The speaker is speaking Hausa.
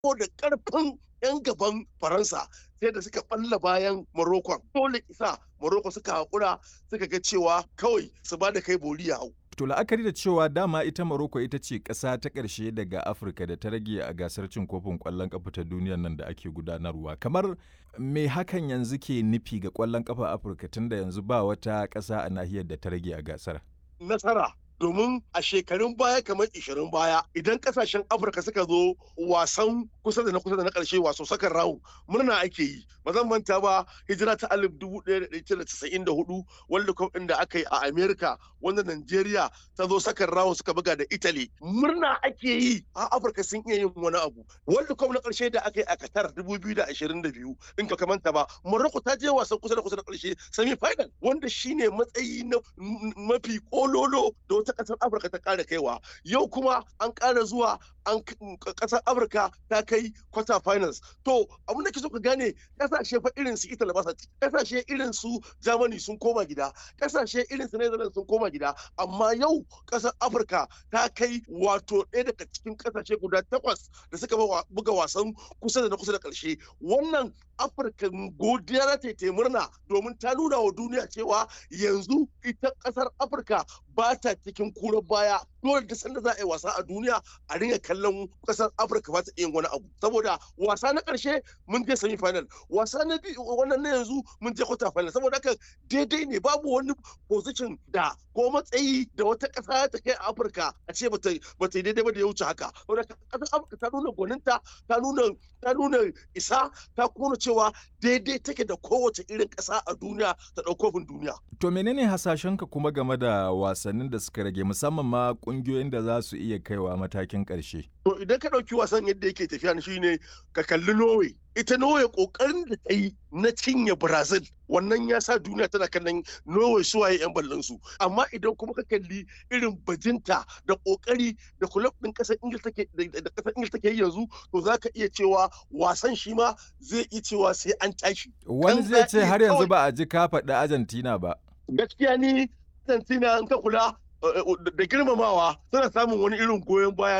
ko da karfin 'yan gaban faransa sai da suka balla bayan morocco dole isa morocco suka haƙura suka ga cewa kawai su ba da kai bori ya hau To la'akari da cewa dama ita Morocco ita ce ƙasa ta ƙarshe daga Afirka da ta rage a gasar cin kofin ƙwallon ƙafa ta duniyar nan da ake gudanarwa. Kamar me hakan yanzu ke nufi ga ƙwallon ƙafa Afirka tunda yanzu ba wata ƙasa a nahiyar da ta rage a gasar? Nasara domin a shekarun baya kamar 20 baya idan kasashen afirka suka zo wasan kusa da na kusa da na karshe waso sakan rawu murna ake yi ba zan manta ba hijira ta alif dubu ɗaya da ɗaya casa'in da hudu world cup ɗin da aka yi a america wanda nigeria ta zo sakan rawu suka buga da italy murna ake yi a afirka sun iya yin wani abu world cup na karshe da aka yi a qatar dubu biyu da ashirin da biyu in ka manta ba morocco ta je wasan kusa da kusa da karshe semi final wanda shine matsayi na mafi kololo da wata kasar afirka ta kara kaiwa yau kuma an kara zuwa an kasar afirka ta kai quarter finals to abin da ke so ka gane kasashe fa irin su italy ba kasashe irin su germany sun koma gida kasashe irin su netherlands sun koma gida amma yau kasar afirka ta kai wato ɗaya daga cikin kasashe guda takwas da suka buga wasan kusa da na kusa da ƙarshe wannan afirka godiya ta ta murna domin ta nuna wa duniya cewa yanzu ita kasar afirka ba ta cikin kurar baya dole da sanda za a yi wasa a duniya a ringa kallon kasar afirka ba ta yin wani abu saboda wasa na karshe mun je semi final wasa na biyu wannan na yanzu mun je quarter final saboda haka daidai ne babu wani position da ko matsayi da wata kasa ta kai a afirka a ce bata bata yi daidai ba da ya wuce haka saboda kasar afirka ta nuna gwaninta ta nuna ta nuna isa ta kuma cewa daidai take da kowace irin kasa a duniya ta ɗaukofin duniya To menene hasashenka kuma game da wasannin da suka rage musamman ma kungiyoyin da za su iya kaiwa matakin ƙarshe? To idan ka ɗauki wasan yadda yake tafiya shi ne ka kalli Norway. Ita Norway ƙoƙarin da ta yi na cinye Brazil wannan ya sa duniya tana kallon Norway su waye 'yan ballon su. Amma idan kuma ka kalli irin bajinta da ƙoƙari da kulab ɗin ƙasar Ingil take da ƙasar Ingil take yanzu to za ka iya cewa wasan shi ma zai iya cewa sai an tashi. Wani zai ce har yanzu ba a ji ka faɗi Argentina ba. gaskiya ni Argentina in ka kula da girmamawa suna samun wani irin goyon baya